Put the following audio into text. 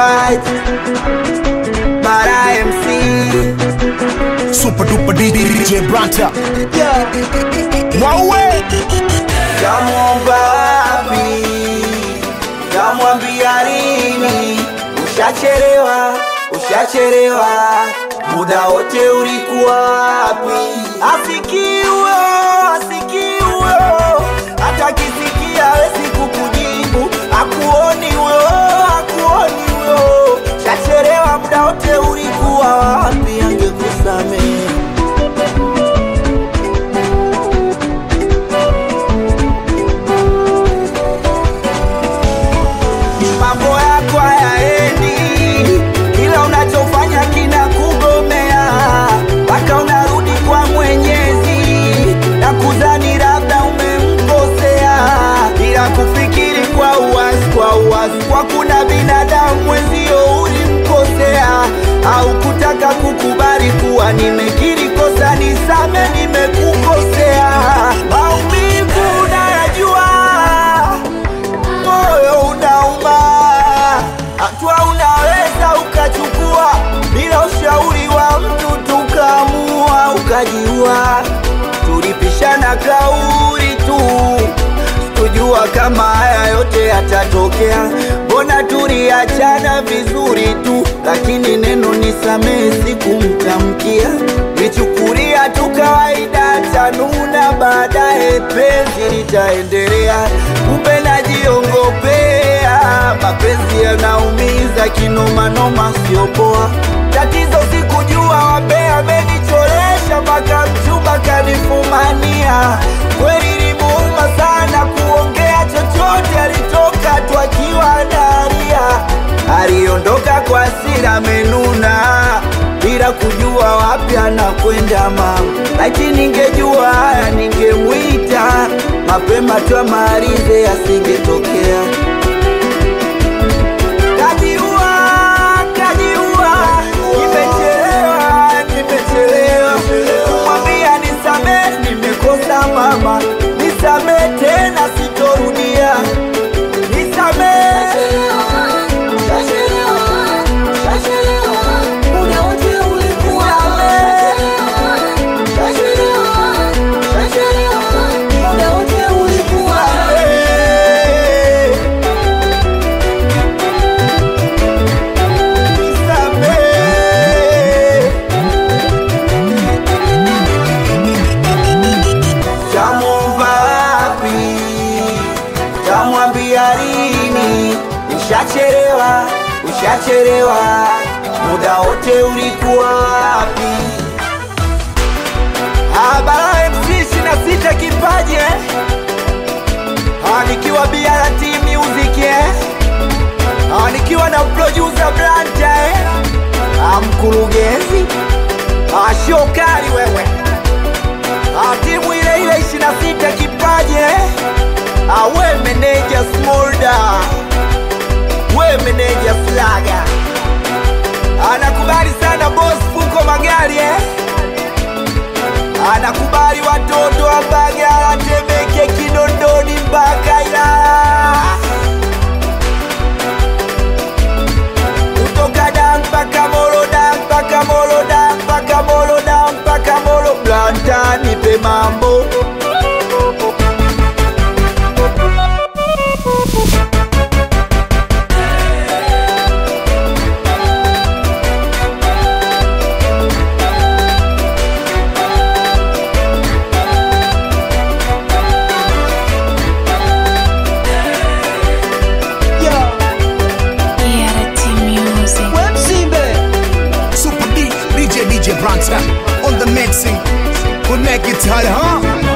fight. Bara MC. Super duper DJ Branta. Mwaue. Kamwomba wapi? Kamwambia nini? Ushachelewa, ushachelewa, muda wote ulikuwa wapi? Asikiwe, asikiwe, hata kisikia hawezi kukujibu, akuoni huyo, akuoni huyo. Shachelewa, muda wote ulikuwa wapi? Angekusamehe. mambo yako hayaendi, kila unachofanya kina kugomea, mpaka unarudi kwa Mwenyezi na kudhani labda umemkosea, bila kufikiri kwa uwazi, kwa uwazi, kwa kuna binadamu mwenzio ulimkosea, au kutaka kukubali kuwa nimekiri kosa, nisame, nimekukosea. Maumivu unayajua moyo unauma, hatua unaweza ukachukua bila ushauri wa mtu, tukaamua ukajiua. Tulipishana kauli tu, sikujua kama haya yote yatatokea. Mbona tuliachana vizuri tu, lakini neno nisamehe sikumtamkia, nichukulia tu kawaida, tanuna baadaye penzi litaendelea, kumbe najiongopea. Mapenzi yanaumiza kinomanoma, sio poa. Tatizo sikujua wabea amenicholesha, mpaka mchumba kanifumania. Kweli limuuma sana kuongea chochote, alitoka tu akiwa analia. Aliondoka kwa hasira amenuna, bila kujua wapi anakwenda mama. Lakini ningejua haya ningemwita mapema tu amalize, asingetokea. Kajiua, kajiua, nimechelewa, nimechelewa kumwambia nisamehe, nimekosa mama, nisamehe tena, sitorudia, nisamehe. Tamwomba wapi? Tamwambia lini? Ushachelewa, ushachelewa, muda wote ulikuwa wapi? Habara MC ishirini na sita kipaji eh? Ah, nikiwa BRT Music eh? Ah, nikiwa na producer Blanta eh? Ah, mkurugenzi ah, shokari wewe Ah, timu ile ile 26 kipaji eh? Ah, we meneja Smolda, we meneja Flaga, anakubali sana boss Fuko Magari eh? Anakubali watoto wa Mbagala, Temeke, Kinondoni mpaka Ilala, kutoka Dar mpaka Molo, Dar mpaka Molo, Dar mpaka Molo, Dar mpaka Molo. Blanta nipe mambo ERT Music. Super D DJ DJ Branta. On the mixing. We'll make it hard, huh?